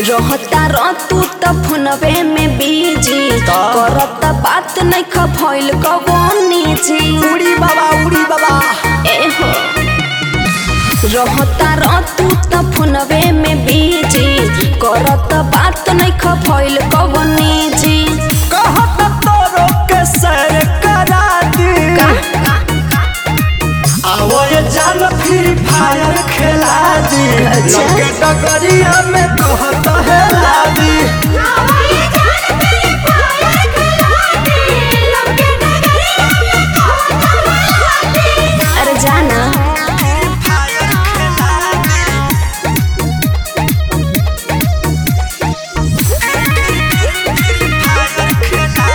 रहता रह तू त फोनवे में बिजी का? करत बात नहीं खफैल कवनी जी उड़ी बाबा उड़ी बाबा एहो रहता रह तू त फोनवे में बिजी करत बात नहीं खफैल कवनी जी कहत तोरो के सर करा दी आवो ये जान फ्री फायर खेला दी अच्छा। लगे डगरिया में कहत है लादी अरे जाना फायर खेला दी फायर खेला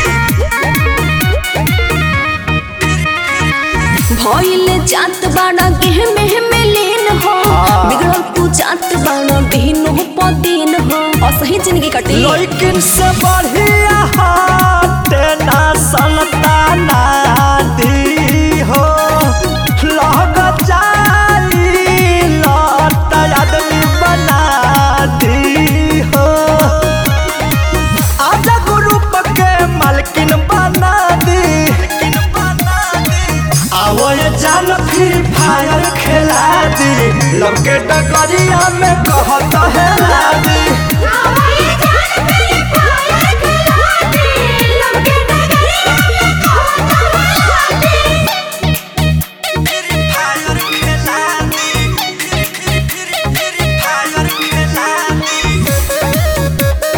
भइल जात बाड़ा गेह में में लीन हो हाँ। बिगड़ल तू जात बाड़ा दिन हो पदीन हो असही जिंदगी कटी लेकिन से बढ़िया हाथे ना संताना दी हो लग जाई लत आदमी बना दी हो आजा ग्रुप के मालकिन बना दी आवो ये जान फ्री फायर खेला दी लगे डगरिया में कहत है लादी फायर खेला दी फायर खेला दी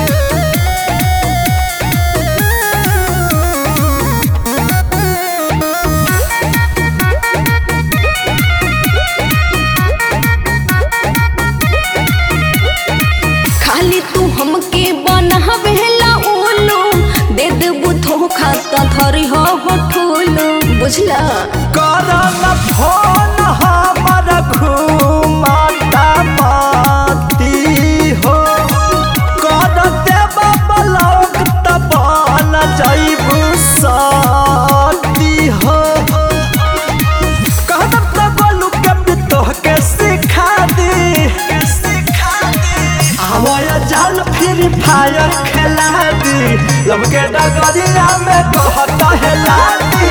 खाली तू हमके बनहवेला उल्लू दे देबू धोखा त धरी हो होठुलू बुझला करन फोन हमर घुमाता माती हो कर देब ब्लॉक त बन जाइबू साथी हो कहब त बोलू के भी तोहके सिखा दी आवया जाल फ्री फायर खेला दी लब के डगरिया में कहत है लादी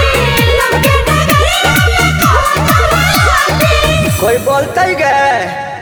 कोई बोलते गए